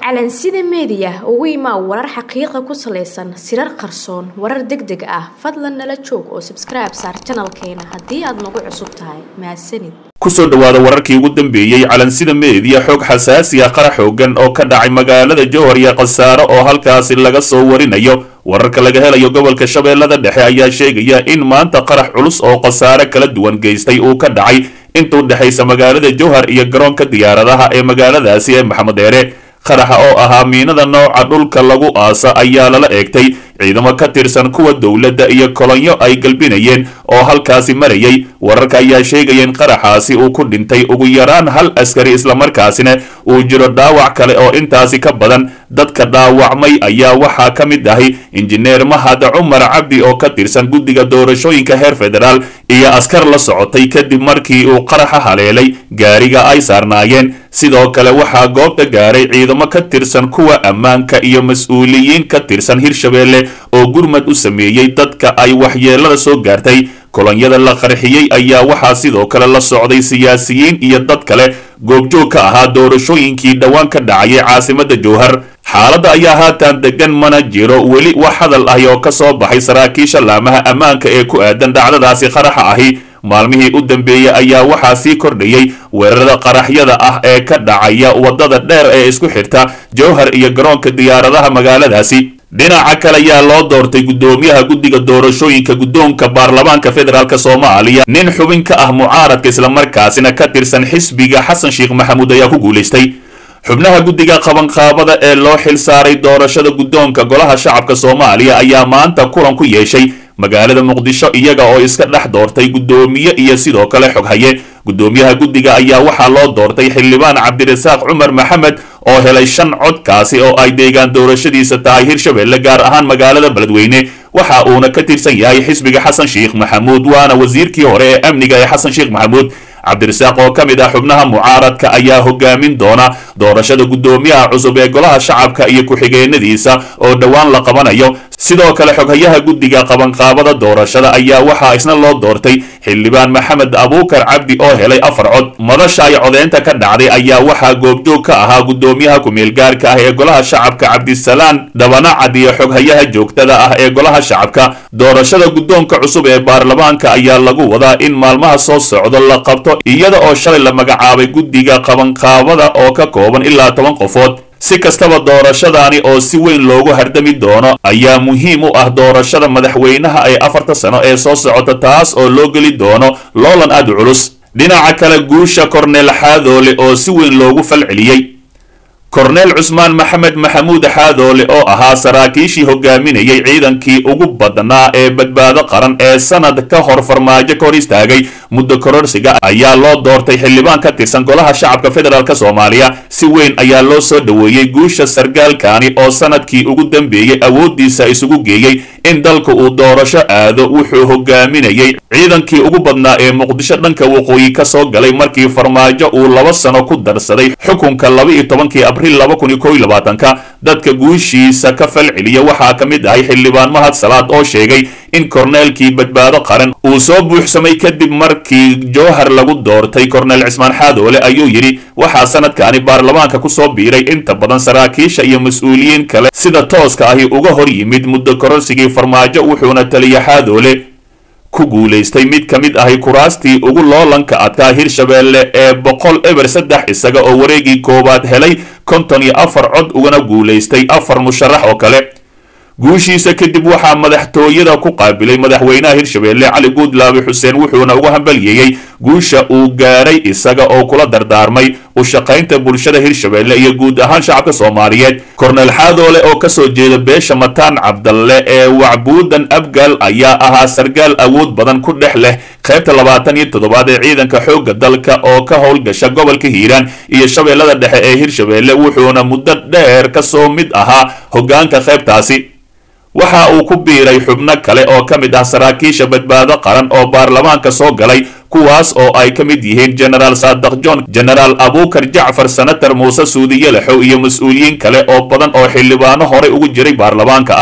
calansida meediya ugu imaa warar xaqiiqa ku salaysan sirar qarsoon warar deg deg ah fadlan nala joog oo sabskribe saar janalkeena haddii aad nagu cusub tahay mahadsanid kusoo dhowaada wararkii ugu dambeeyey calansida meediya xog xasaasi ah qara xoogan oo ka dhacay magaalada jowhar iyo khasaare oo halkaasi laga soo warinayo wararka laga helayo gobolka shabeellada dhexe ayaa sheegaya in maanta qarax culus oo khasaare kala duwan geystay uu ka dhacay inta u dhexaysa magaalada jowhar iyo garoonka diyaaradaha ee magaaladaasi ee maxamed eere qaraxa oo ahaa miinada nooca dhulka lagu aasa ayaa lala eegtay ciidamo ka tirsan kuwa dowladda iyo kolonyo ay galbinayeen oo halkaasi marayay wararka ayaa sheegaya in qaraxaasi uu ku dhintay ugu yaraan hal askari islamarkaasina uu jiro dhaawac kale oo intaasi ka badan dadka dhaawacmay ayaa waxaa ka mid ahay injineer mahad cumar cabdi oo ka tirsan guddiga doorashooyinka heer federaal iyo askar la socotay kadib markii uu qaraxa haleelay gaariga ay saarnaayeen sidoo kale waxaa goobta gaaray ciidamo ka tirsan kuwa ammaanka iyo mas-uuliyiin ka tirsan hirshabeelle oo gurmad u sameeyey dadka ay waxyeelada soo gaartay kolonyada la qarxiyey ayaa waxaa sidoo kale la socday siyaasiyiin iyo dad kale goobjoog ka ahaa doorashooyinkii dhowaan ka dhacayay caasimada jowhar xaaladda ayaa haatan degan mana jiro weli wax hadal ahi oo ka soo baxay saraakiisha laamaha ammaanka ee ku aadan dhacdadaasi qaraxa ahi maalmihii u dambeeyey ayaa waxaa sii kordhayey weerarada qaraxyada ah ee ka dhacaya waddada dheer ee isku xirta jowhar iyo garoonka diyaaradaha magaaladaasi dhinaca kale ayaa loo doortay guddoomiyaha guddiga doorashooyinka guddoonka baarlamaanka federaalk soomaaliya nin xubin ka ah mucaaradka islamarkaasina ka tirsan xisbiga xasan sheekh maxamuud ayaa ku guulaystay xubnaha guddiga qabanqaabada ee loo xil saaray doorashada guddoonka golaha shacabka soomaaliya ayaa maanta kulan ku yeeshay magaalada muqdisho iyaga oo iska dhex doortay guddoomiye iyo sidoo kale xoghaye guddoomiyaha guddiga ayaa waxaa loo doortay xildhibaan cabdirasaaq cumar maxamed oo helay shan codkaasi oo ay deegaan doorashadiisa tahay hirshabeelle gaar ahaan magaalada beledweyne waxa uuna ka tirsan yahay xisbiga xasan sheekh maxamuud waana wasiirkii hore ee amniga ee xasan sheekh maxamuud cabdirasaaq oo ka mid ah xubnaha mucaaradka ayaa hogaamin doona doorashada guddoomiyaha cusub ee golaha shacabka iyo ku-xigeenadiisa oo dhowaan la qabanayo sidoo kale xoghayaha guddiga qabanqaabada doorashada ayaa waxaa isna loo doortay xildhibaan maxamed abuukar cabdi oo helay afar cod madasha ay codeynta ka dhacday ayaa waxaa goobjoog ka ahaa guddoomiyaha ku-meelgaarka ah ee golaha shacabka cabdisalaan dhabanacad iyo xoghayaha joogtada ah ee golaha shacabka doorashada guddoonka cusub ee baarlamaanka ayaa lagu wadaa in maalmaha soo socdo la qabto iyada oo shalay la magacaabay guddiga qabanqaabada oo ka kooban ilaa toban qofood si kastaba doorashadaani oo si weyn loogu hardami doono ayaa muhiim u ah doorashada madaxweynaha ee afarta sano ee soo socota taas oo loo geli doono loolan aad u culus dhinaca kale guusha korneel xaadoole oo si weyn loogu falceliyey korneel cusmaan maxamed maxamuud xaadoole oo ahaa saraakiishii hogaaminayay ciidankii ugu badnaa ee badbaado qaran ee sanad ka hor farmaajo ka hor istaagay muddo kororsiga ayaa loo doortay xildhibaan ka tirsan golaha shacabka federaalk soomaaliya si weyn ayaa loo soo dhoweeyey guusha sargaalkani oo sanadkii ugu dambeeyey awooddiisa isugu geeyey in dalka uu doorasho aado wuxuu hogaaminayay ciidankii ugu badnaa ee muqdisho dhanka waqooyi ka soo galay markii farmaajo uu laba sano ku darsaday xukunka laba iyo tobankii abriil laba kun iyo kow iyo labaatanka dadka guushiisa ka falceliya waxaa ka mid ahay xildhibaan mahad salaad oo sheegay in korneelkii badbaado qaran uu soo buuxsamay kadib markii jowhar lagu doortay korneel cismaan xaadoole ayuu yidhi waxaa sanadkani baarlamaanka ku soo biiray inta badan saraakiisha iyo mas-uuliyiin kale sida tooska ahi uga hor yimid muddo kororsigii farmaajo wuxuuna taliya xaadoole ku guulaystay mid ka mid ahi kuraastii ugu loolanka adkaa hirshabeelle ee boqol eber saddex isaga oo wareegii koowaad helay konton iyo afar cod ugana guulaystay afar musharax oo kale guushiisa kadib waxaa madaxtooyada ku qaabilay madaxweynaha hirshabeelle cali guudlaabi xuseen wuxuuna uga hambalyeeyey guusha uu gaaray isaga oo kula dardaarmay u shaqaynta bulshada hirshabeelle iyo guud ahaan shacabka soomaaliyeed korneel xaadoole oo kasoo jeeda beesha mataan cabdalle ee wacbuudan abgaal ayaa ahaa sargaal awood badan ku dhex leh qaybta labaatan iyo toddobaad ee ciidanka xoogga dalka oo ka howlgasha gobolka hiiraan iyo shabeellada dhexe ee hirshabeelle wuxuuna muddo dheer kasoo mid ahaa hoggaanka qaybtaasi waxa uu ku biiray xubno kale oo ka mid ah saraakiisha badbaado qaran oo baarlamaanka soo galay kuwaas oo ay ka mid yihiin genaraal saadaq john genaraal abuukar jacfar senator muuse suudi yalaxow iyo mas-uuliyiin kale oo badan oo xildhibaano horey ugu jiray baarlamaanka ah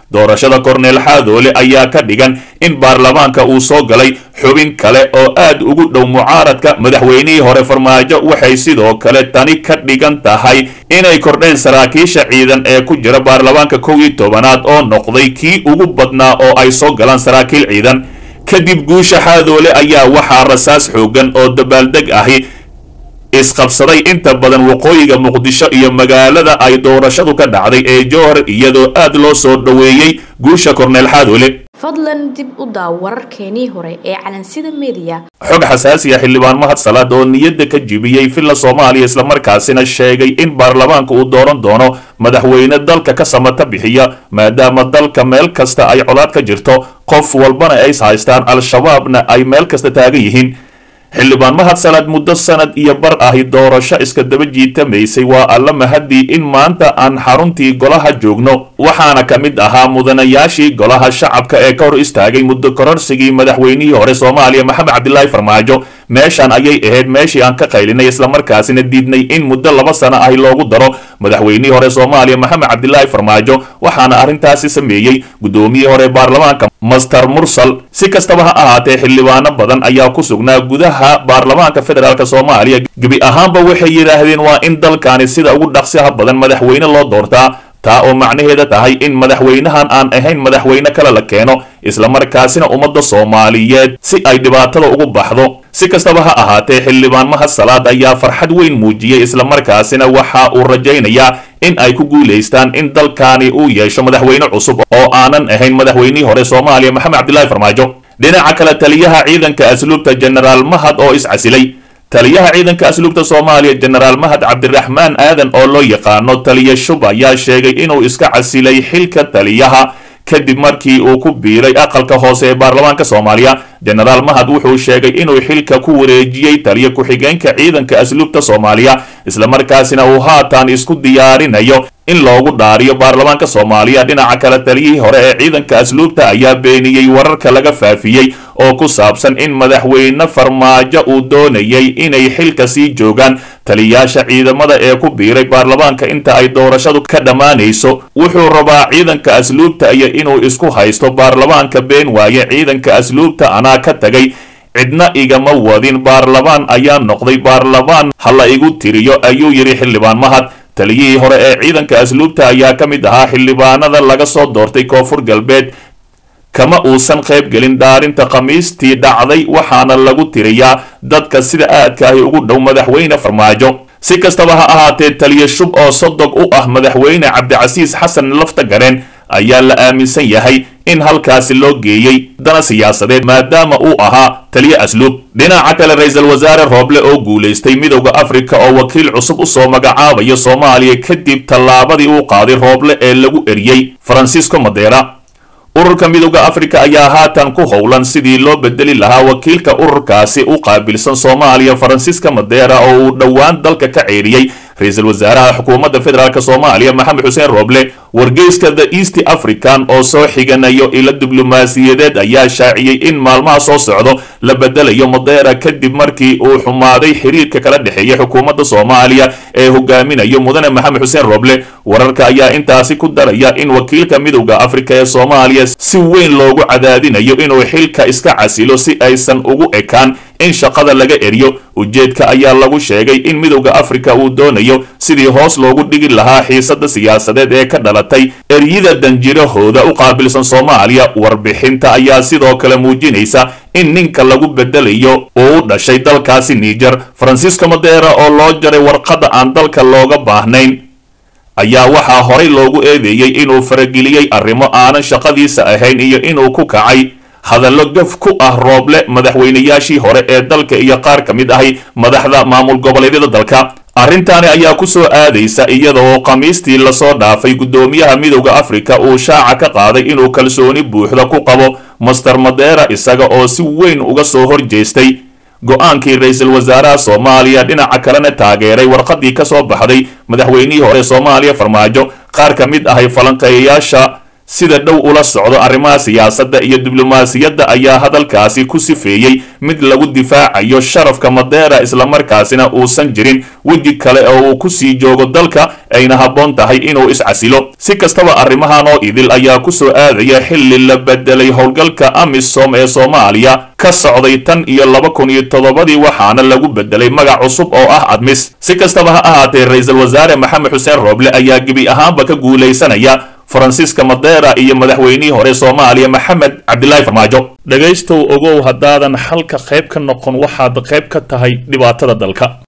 doorashada korneel xaadoole ayaa ka dhigan in baarlamaanka uu soo galay xubin kale oo aad ugu dhow mucaaradka madaxweynihii hore farmaajo waxay sidoo kale tani ka dhigan tahay inay kordheen saraakiisha ciidan ee ku jira baarlamaanka kow iyo tobanaad oo noqday kii ugu badnaa oo ay soo galaan saraakiil ciidan kadib guusha xaadoole ayaa waxaa rasaas xoogan oo dabaaldeg ahi isqabsaday inta badan waqooyiga muqdisho iyo magaalada ay doorashadu ka dhacday ee jowhar iyadoo aad loo soo dhoweeyey guusha korneel xaadoole fadlan dib u daaw wararkeenii hore ee calansida meediya xog xasaasiya xildhibaan mahad salaad oo niyadda ka jibiyey villa soomaaliya islamarkaasina sheegay in baarlamaanka uu dooran doono madaxweyne dalka ka samata bixiya maadaama dalka meel kasta ay colaad ka jirto qof walbana ay haystaan al-shabaabna ay meel kasta taagan yihiin xildhibaan mahad salaad muddo sanad iyo bar ahi doorasho iska daba jiitamaysay waa alla mahadii in maanta aan xaruntii golaha joogno waxaana ka mid ahaa mudanayaashii golaha shacabka ee ka hor istaagay muddo kororsigii madaxweynihii hore soomaaliya maxamed cabdilaahi farmaajo meeshan ayay ahayd meeshii aan ka qaylinay islamarkaasina diidnay in muddo laba sano ahi loogu daro madaxweynihii hore soomaaliya maxamed cabdilaahi farmaajo waxaana arrintaasi sameeyey guddoomiyihii hore baarlamaanka master mursal si kastaba ha ahaatee xildhibaano badan ayaa ku sugnaa gudaha baarlamaanka federaalk soomaaliya gebi ahaanba waxay yidhaahdeen waa in dalkani sida ugu dhaqsiha badan madaxweyne loo doortaa taa oo macnaheeda tahay in madaxweynahan aan ahayn madaxweyne kale la keeno islamarkaasina ummadda soomaaliyeed si ay dhibaatada ugu baxdo si kastaba ha ahaatee xildhibaan mahad salaad ayaa farxad weyn muujiyey islamarkaasina waxa uu rajaynayaa in ay ku guulaystaan in dalkani uu yeesho madaxweyne cusub oo aanan ahayn madaxweynihii hore soomaaliya maxamed cabdilaahi farmaajo dhinaca kale taliyaha ciidanka asluubta jenaraal mahad oo iscasilay taliyaha ciidanka asluubta soomaaliya jenaraal mahad cabdiraxmaan aadan oo loo yaqaano taliya shub ayaa sheegay inuu iska casilay xilka taliyaha kadib markii uu ku biiray aqalka hoose ee baarlamaanka soomaaliya jenaraal mahad wuxuu sheegay inuu xilka ku wareejiyey taliya ku-xigeenka ciidanka asluubta soomaaliya islamarkaasina uu haatan isku diyaarinayo in loogu dhaariyo baarlamaanka soomaaliya dhinaca kale taliyihii hore ee ciidanka asluubta ayaa beeniyey wararka laga faafiyey oo ku saabsan in madaxweyne farmaajo uu doonayay inay xilka sii joogaan taliyayaasha ciidamada ee ku biiray baarlamaanka inta ay doorashadu ka dhammaanayso wuxuu rabaa ciidanka asluubta iyo inuu isku haysto baarlamaanka been waaye ciidanka asluubta anaa ka tagay cidna igama wadin baarlamaan ayaa noqday baarlamaan ha la igu tiriyo ayuu yidhi xildhibaan mahad taliyihii hore ee ciidanka asluubta ayaa ka mid ahaa xildhibaanada laga soo doortay koonfur galbeed kama uusan qayb gelin dhaarinta khamiistii dhacday waxaana lagu tiriyaa dadka sida aadka ahi ugu dhow madaxweyne farmaajo si kastaba ha ahaatee taliya shub oo sodog u ah madaxweyne cabdicasiis xasan lafta gareen ayaa la aaminsan yahay in halkaasi loo geeyey dana siyaasadeed maadaama uu ahaa taliye asluub dhinaca kale ra-iisul wasaare rooble oo guulaystay midowda afrika oo wakiil cusub usoo magacaabayo soomaaliya kadib tallaabadii uu qaaday rooble ee lagu eriyey faransiisco madeera ururka midowda afrika ayaa haatan ku howlan sidii loo bedeli lahaa wakiilka ururkaasi u qaabilsan soomaaliya faransiiska madeera oo uu dhowaan dalka ka ceeriyey ra-iisul wasaaraha xukuumadda federaalk soomaaliya maxamed xuseen rooble wargeyska the east african oo soo xiganayo ilo diblomaasiyadeed ayaa shaaciyey in maalmaha soo socdo la bedelayo madeera kadib markii uu xumaaday xiriirka kala dhexeeya xukuumadda soomaaliya ee hogaaminayo mudane maxamed xuseen rooble wararka ayaa intaasi ku daraya in wakiilka midowda afrika ee soomaaliya si weyn loogu cadaadinayo inuu xilka iska casilo si aysan ugu ekaan in shaqada laga eriyo ujeedka ayaa lagu sheegay in midowda afrika uu doonayo sidii hoos loogu dhigi lahaa xiisada siyaasadeed ee ka dhalatay eryida danjirahooda u qaabilsan soomaaliya warbixinta ayaa sidoo kale muujinaysa in ninka lagu bedelayo uu u dhashay dalkaasi niijer faransiisco madeera oo loo jaray warqadda aan dalka looga baahnayn ayaa waxaa horay loogu eedeeyey inuu farageliyey arrimo aanan shaqadiisa ahayn iyo inuu ku kacay hadallo gaf ku ah rooble madaxweynayaashii hore ee dalka iyo qaar ka mid ahi madaxda maamul goboleedyada dalka arrintaani ayaa ku soo aadaysa iyada oo khamiistii lasoo dhaafay guddoomiyaha midowda afrika uu shaaca ka qaaday inuu kalsooni buuxda ku qabo master madeera isaga oo si weyn uga soo horjeestay go-aankii ra-iisul wasaaraha soomaaliya dhinaca kalena taageeray warqadii ka soo baxday madaxweynihii hore soomaaliya farmaajo qaar ka mid ahay falanqeeyayaasha sida dhow ula socdo arrimaha siyaasadda iyo diblomaasiyadda ayaa hadalkaasi ku sifeeyey mid lagu difaacayo sharafka madeera islamarkaasina uusan jirin weji kale oo uu kusii joogo dalka ayna habboon tahay inuu iscasilo si kastaba arrimahan oo idil ayaa kusoo aadaya xilli la bedelay howlgalka amisom ee soomaaliya ka socday tan iyo laba kun iyo toddobadii waxaana lagu bedelay magac cusub oo ah admis si kastaba ha ahaatee ra-iisul wasaare maxamed xuseen rooble ayaa gebi ahaanba ka guulaysanaya faransiiska madeera iyo madaxweynihii hore soomaaliya maxamed cabdilaahi farmaajo dhegaystow ogow haddaadan xalka qayb ka noqon waxaad qayb ka tahay dhibaatada dalka